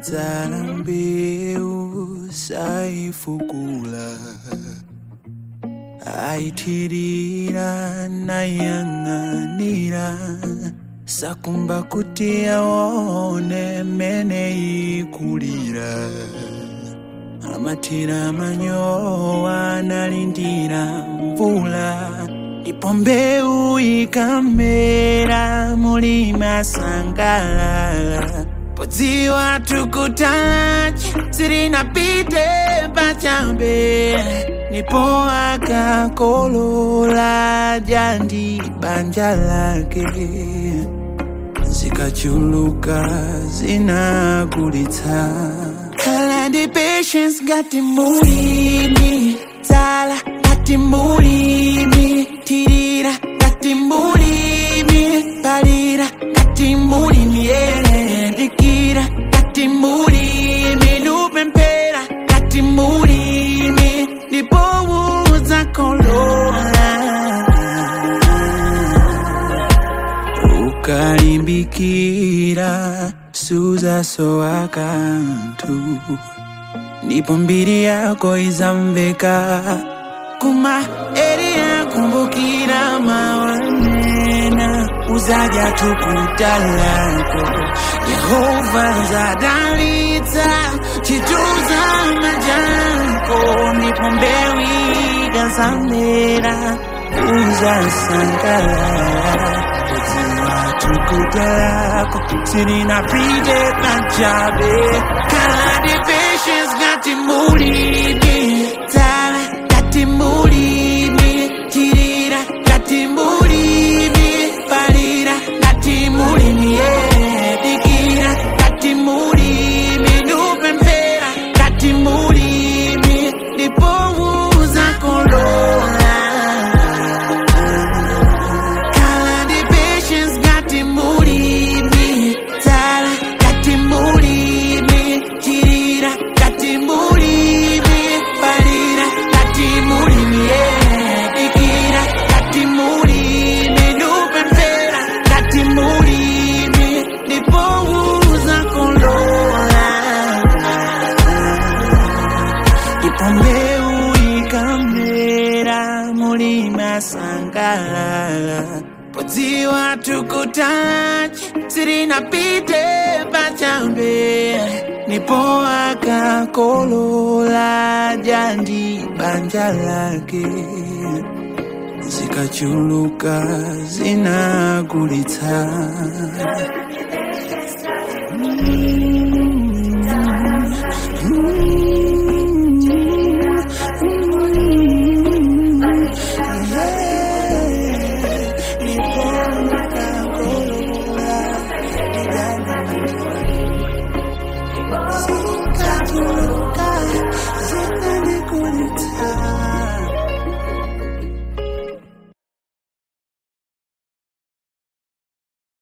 anadzala mbewu saifukula aitirira nayang'anira sakumba kuti aone mene ikulira amatira manyowa analindira mvula ndipo mbewu ikamera mulima sangalala podziwa tukutachi sirinapite pachabe ndipo akakolola jandi banja lake zikachuluka zinagulitsa kala ndi patience ngati mulimi tsala ngati mulimi tirira ngati mulimi palira ngati mulimi dikira ngati mulimi lupemphera ngati mulimi ndipo uzakolola ukalimbikira suzasowa kanthu ndipo mbiri yako izamveka kuma eri yakumbukira mawanena uzaja tukuta lako yehova zadalitsa chituza majako ndipo mbewu ikazamera uzasangalala kudziwa tukuta lako sirinapite pachabe kaladi patience ngati mulimi tsala ngati mulimi tirira ngati mulimi palira ngati mulimi dikira ngati mulimi lupemphera ngati mulimi ndipo uzakolola kaladi patience ngati mulimi tsala ngati mulimi tirira ngati mulimi palira ngati mulimi dikira ngati mulimi lupemphera ngati mulimi ndipo uzakolola ndipo mbewu ikamera mulima sangalala podziwa tukutachi sirinapite pachabe ndipo akakolola jandi banja lake zikachuluka zinagulitsa